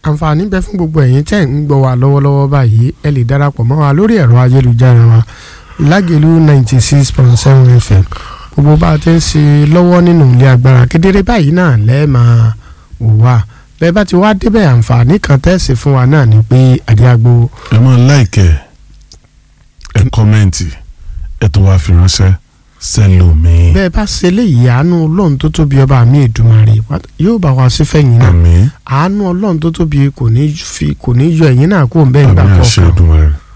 àǹfààní bẹ fún gbogbo ẹ̀yin tẹ́ ń gbọ́ wa lọ́wọ́lọ́wọ́ báyìí ẹ lè darapọ̀ mọ́ wa lórí ẹ̀rọ ayélujára wa lágẹ̀lú ninety six point seven fm gbogbo bá a ti ń ṣe lọ́wọ́ nínú ilé agbára kedere báyìí náà lẹ́ẹ̀ máa wò wá bẹ́ẹ̀ bá ti wá débẹ̀ àǹfààní kan tẹ́sí fún wa náà ni pé àdíàgbò ẹ máa láìkẹ́ ẹ kọ́mẹ́ǹtì ẹ tó wá fi ránṣẹ́ sẹ́lòmíì. bẹ́ẹ̀ bá ṣe léyìí àánú ọlọ́run tó tóbi ọba mi Èdùmàrè yóò bá wa sí fẹ̀yìn náà àmín àánú ọlọ́run tó tóbi kò ní fi kò ní yọ ẹ̀yìn náà kó ń bẹ́ẹ̀ gbà àmín àṣẹ kọ̀ọ̀kan Èdùmàrè.